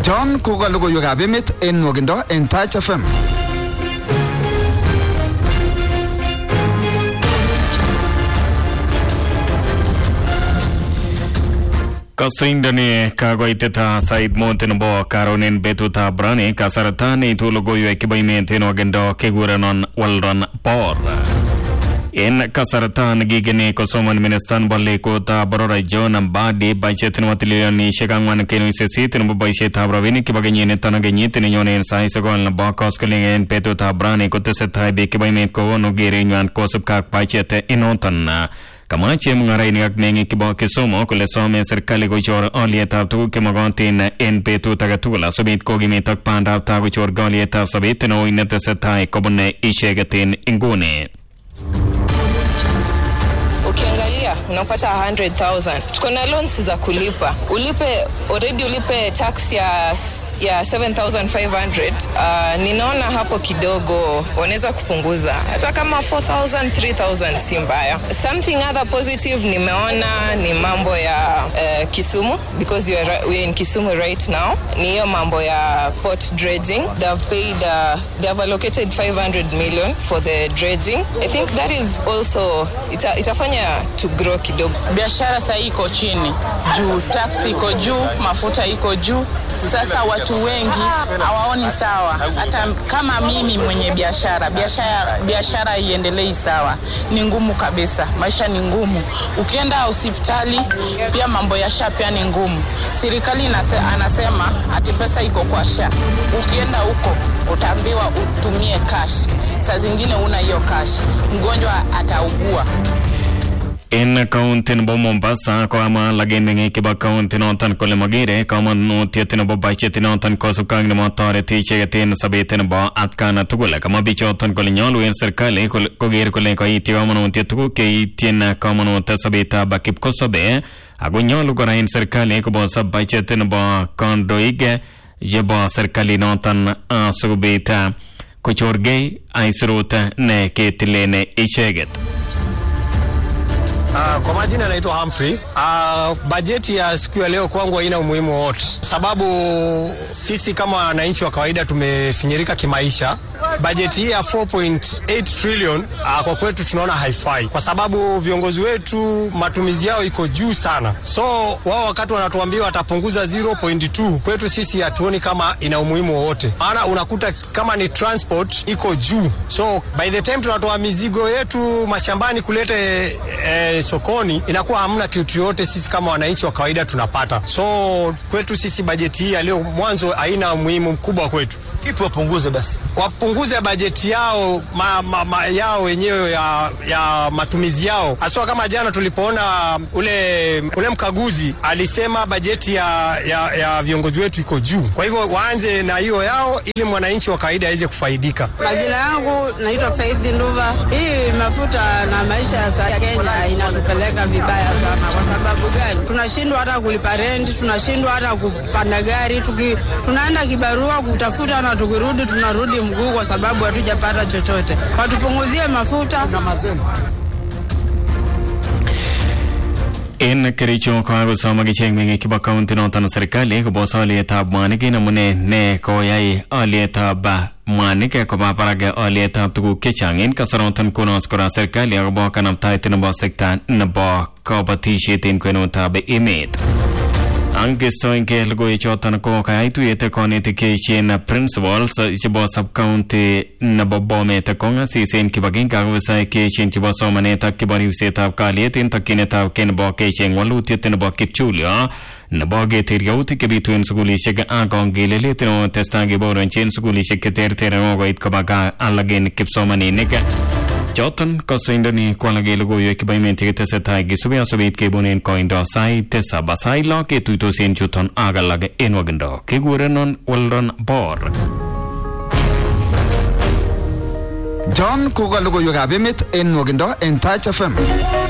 John ko ka logoiwekab emet en nwogindo en Taach FM. Kasindani kakoiteta sait mut nebo karonin betutab rani kasarta neitu logoiwek chebo emet en nwogindo kekurenon Weldon Por. En kasarta nekikeni kosoman ministan nebo lekotab boror John Mbadi boisiet nebo trilionisiek ang'wan kenuch sisit nebo boisietab rabinik chebo kenyiniton ak kenyit nenyone en sait sokol nebo koskoling en betutab rani kotesetai biik chebo emet kowonu kerenywan kosubkei ak budget inoton kamwa chemung'arainik ak meng'ik chebo Kisumu kole some serikali kochor olietab tuguk chemokotin en betut age tugul asikobit kokimit ak bandab tai kochor olietab sobet neui netesetai kobune icheket en inguni. ukiangalia unapata 100,000 tuko na loans za kulipa ulipe already ulipe tax ya ya 7500 uh, ninaona hapo kidogo wanaweza kupunguza hata kama 4000 3000 si mbaya something other positive nimeona ni mambo ya uh, kisumu because you are, ri- we are in kisumu right now ni hiyo mambo ya port dredging they have paid uh, they have allocated 500 million for the dredging i think that is also ita, itafanya to grow kidogo biashara sahii iko chini juu taksi iko juu mafuta iko juu sasa watu wengi hawaoni sawa hata kama mimi mwenye biashara biashara biashara iendelei sawa ni ngumu kabisa maisha ni ngumu ukienda hospitali pia mambo ya sha pia ni ngumu serikali inase, anasema ati pesa iko kwa sha ukienda huko utaambiwa utumie cash saa zingine una hiyo cash mgonjwa ataugua En kaunti nebo Mombasa kokamwa lagen meng'ik chebo kaunti noton kole mogere komonutiet nebo budget noton kosubkei ak nemotoreti icheket en sobet nebo atkan tugul kamwa bichoton kole nyolu en serikali kole- koker kole koityi komonutiet tuguk cheityin komonut sobetab kipkosobe ako nyolu kora en serikali kobos budget nebo kandoik chebo serikali noton asikobit kochorgei aisurut ne ketilen icheket Uh, kwa majina naitwa Humphrey. Uh, bajeti ya siku ya leo kwangu haina umuhimu wowote, sababu sisi kama wananchi wa kawaida tumefinyirika kimaisha. Bajeti hii ya 4.8 trillion uh, kwa kwetu tunaona haifai, kwa sababu viongozi wetu matumizi yao iko juu sana, so wao wakati wanatuambia watapunguza 0.2 kwetu sisi hatuoni kama ina umuhimu wowote, maana unakuta kama ni transport iko juu, so by the time tunatoa mizigo yetu mashambani kuleta eh, sokoni inakuwa hamna kitu yote sisi kama wananchi wa kawaida tunapata. So kwetu sisi bajeti hii ya leo mwanzo haina umuhimu mkubwa kwetu. Kipi wapunguze basi? Wapunguze bajeti yao ma, ma, ma, yao wenyewe ya, ya matumizi yao, haswa kama jana tulipoona ule, ule mkaguzi alisema bajeti ya, ya, ya viongozi wetu iko juu. Kwa hivyo waanze na hiyo yao ili mwananchi wa kawaida aweze kufaidika. Majina yangu naitwa Faith Nduva. Hii mafuta na maisha ya sasa ya Kenya inatupeleka vibaya sana. Kwa sababu gani? Tunashindwa hata kulipa renti, tunashindwa hata kupanda gari, tuki, tunaenda kibarua kutafuta na tukirudi tunarudi mguu kwa sababu hatujapata chochote. Watupunguzie mafuta. En Kericho kokakosom akichek meng'ik chebo kaunti noton serikali kobos olietab mwanik en amune ne koyai olietab ah, mwanik koba barak olietab tuguk chechang en kasaraton konos kora serikali akobo kanabtaet nebo sekta nebo kabatisiet en kwenutab emet angestoenge logoiwechoton ko kayai tuyet konetik cheechen principals chebo subcounty nebo Bomet kong'asis en kibagenge ak ofisaek cheechen chebo somanet ak chebo ribsetab kalyet en tokyinetab kei nebo kecheng walutiet nebo kipchulyo nebo keter yautik chebitu en sukulisiek ak kongelelet neotestai keboronchi en sukulisiek cheterter kokoit koba gaa alak en kipsomaninik choton kosoindoni kwalake logoiwek chebo emet chetesetai kisubi asobit kebunen koindo sait tisab sait lo ketuitos en chuton ak alak en wakindo kikurenon Weldon Bor John ko ka logoiwekab emet en nwogindo en Taach FM.